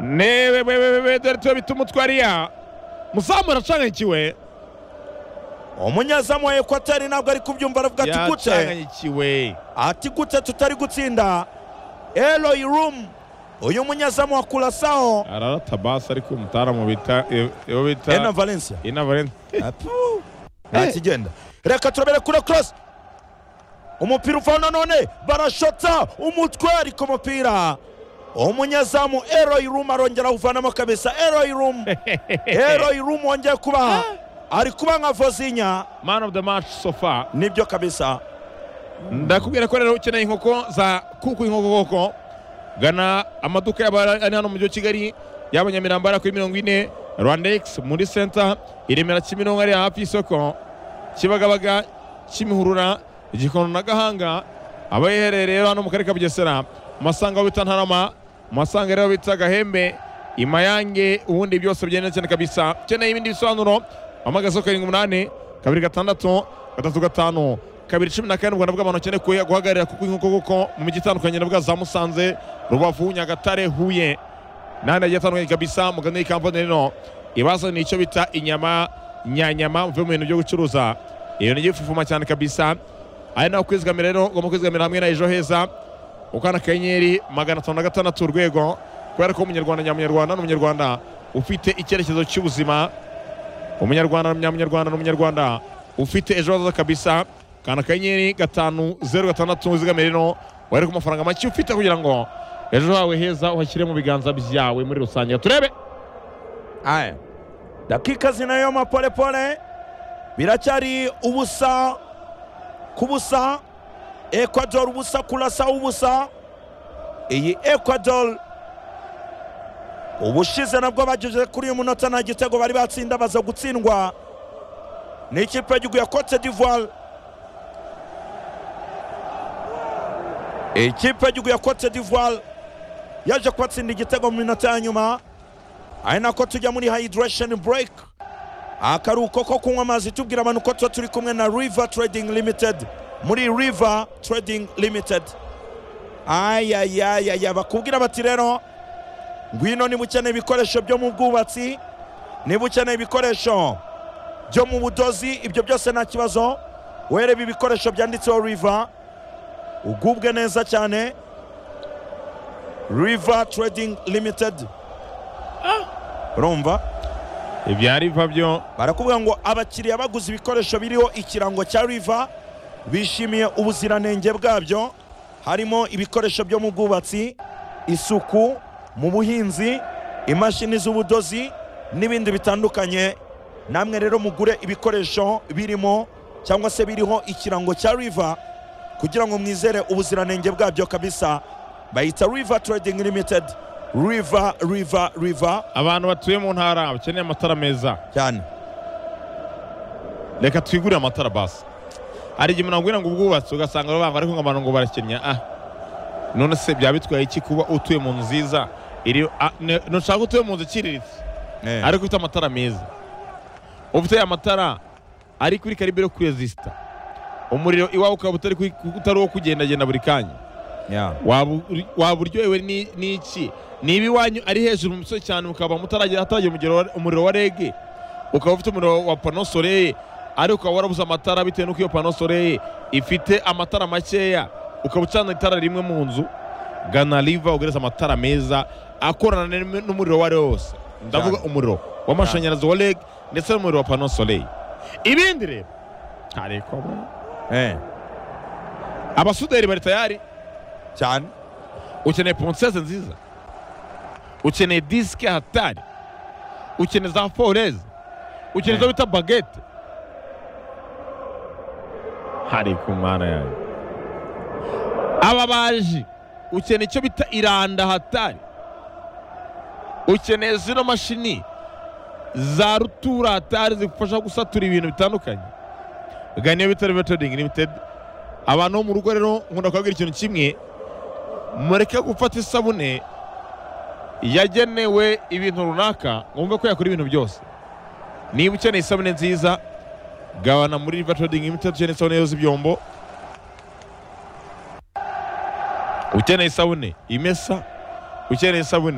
newe wewe wewe dore tube bituma utwariya muzamura acanganyikiwe umunyezamu wa ekwateri ntabwo ari kubyumva aravuga ati gute yacanganyikiwe ati gute tutari gutsinda eroyi rumu uyu munyezamu wa kurasaho ararata basi ariko umutaramu bita iyo ena bita valensiya inavarenti Apu. nta kigenda reka turabere kure korosi umupira uvaho nanone barashota umutwe ariko umupira umunyezamu eroyi rumu arongera awuvanamo kabisa eroyi rumu eroyi rumu wongeye kubaha ari kuba nka vozinya mani ofu de maci sofa nibyo kabisa ndakubwira ko rero ukeneye inkoko za kuku inkoko koko gana amaduka yaba ari hano mu mujyi wa kigali yaba nyamirambo ari kuri mirongo ine rwandex muri senta i remera kimironko ari hafi y'isoko kibagabaga kimihurura igikondo na gahanga aba yiherereye rero hano mu karere ka bugesera masanga aho bita ntarama masanga rero bita gahembe imayange ubundi byose byenda cyane kabisa ukeneye ibindi bisobanuro amagazo karindwi umunani kabiri gatandatu gatatu gatanu kabiri cumi na kane u rwanda bw'abantu bakeneye kuya- guhagararira kuko inkoko kuko mu mijyi itandukanye navuga za musanze rubavu nyagatare huye n'ahandi hagiye hatandukanye kabisa mugane iyi kampani rero ibazaniye icyo bita inyama nyanyama muve mu bintu byo gucuruza iyo ni igifufuma cyane kabisa ari nawe kwizigamira rero ugomba kwizigamira hamwe na ejo heza ukana akanyenyeri magana atanu na gatandatu urwego kubera ko umunyarwanda nyamunyarwanda ni umunyarwanda ufite icyerekezo cy'ubuzima umunyarwanda nyamunyarwanda ni umunyarwanda ufite ejo hazaza kabisa kana akanyenyeri gatanu zeru gatandatu wizigamire rero wari ku mafaranga make ufite kugira ngo ejo hawe heza uhashyire mu biganza byawe muri rusange turebe aya dakika zinayo mapolepole biracyari ubusa ku busa ecuador ubusa kurasa ubusa iyi ecuador ubushize nabwo bageze kuri uyu munota nta gitego bari batsinda baza gutsindwa n'ikipe y'igihugu ya cote d'ivoire ikipe y'igihugu ya cote d'ivoire yaje kubatsinda igitego mu minota ya nyuma ari nako tujya muri hayidiresheni bureke akaruhuko ko kunywa amazi tubwira abantu ko tuba turi kumwe na riva trading limited muri riva trading limited ayayayaya bakubwira bati rero ngwino niba ukeneye ibikoresho byo mu bwubatsi niba ukeneye ibikoresho byo mu budozi ibyo byose nta kibazo wereba ibikoresho byanditseho riva ugubwe neza cyane riva trading limited urumva ibya riva byo barakuvuga ngo abakiriya baguze ibikoresho biriho ikirango cya riva bishimiye ubuziranenge bwabyo harimo ibikoresho byo mu bwubatsi isuku mu buhinzi imashini z'ubudozi n'ibindi bitandukanye namwe rero mugure ibikoresho birimo cyangwa se biriho ikirango cya riva kugira ngo mwizere ubuziranenge bwabyo kabisa bayita riva trading limited riva riva riva abantu batuye mu ntara bakeneye amatara meza cyane reka twigurire amatara basi hari igihe umuntu akubwira ngo ubwubatsi ugasanga banga ariko ngo abantu ngo barakennye ah none se byaba bitwaye iki kuba utuye mu nzu nziza iri ah, ne- ntushaka utuye mu nzu iciriritse ariko ufite amatara meza ufite amatara ari kuri karibe yo kurezisita umuriro iwawe ukaba utari kuri- utari uwo kugendagenda buri kanya Yeah. waba uri- waba uryohewe ni- n'iki niba iwanyu ari hejuru mu misozi cyane mukaba mutaragera ahataragera umugero wa- umuriro wa rege ukaba ufite umuriro wa pano soreye ariko ukaba warabuze amatara bitewe n'uko iyo pano soreye ifite amatara makeya ukaba ucana itara rimwe mu nzu gana riva ugereza amatara meza akorana n'im- n'umuriro uwo ari wo wose ndavuga Cyane. umuriro w'amashanyarazi wa rege ndetse n'umuriro wa pano soreye ibindi rero ntarekwa Eh. abasuderi bari tayari cyane ukeneye ponseze nziza ukeneye disike hatari ukeneye za foreze ukeneye izo bita bagete hari ku mana yawe ababaji ukeneye icyo bita iranda hatari ukeneye zino mashini za rutura hatari zigufasha gusatura ibintu bitandukanye gana iyo bita riva trading limited abantu bo mu rugo rero nkunda kubabwira ikintu kimwe mureke gufata isabune yagenewe ibintu runaka mwumve ko yakora ibintu byose niba ukeneye isabune nziza gabana muri riva trading limited ukeneye isabune yoza ibyombo ukeneye isabune imesa ukeneye isabune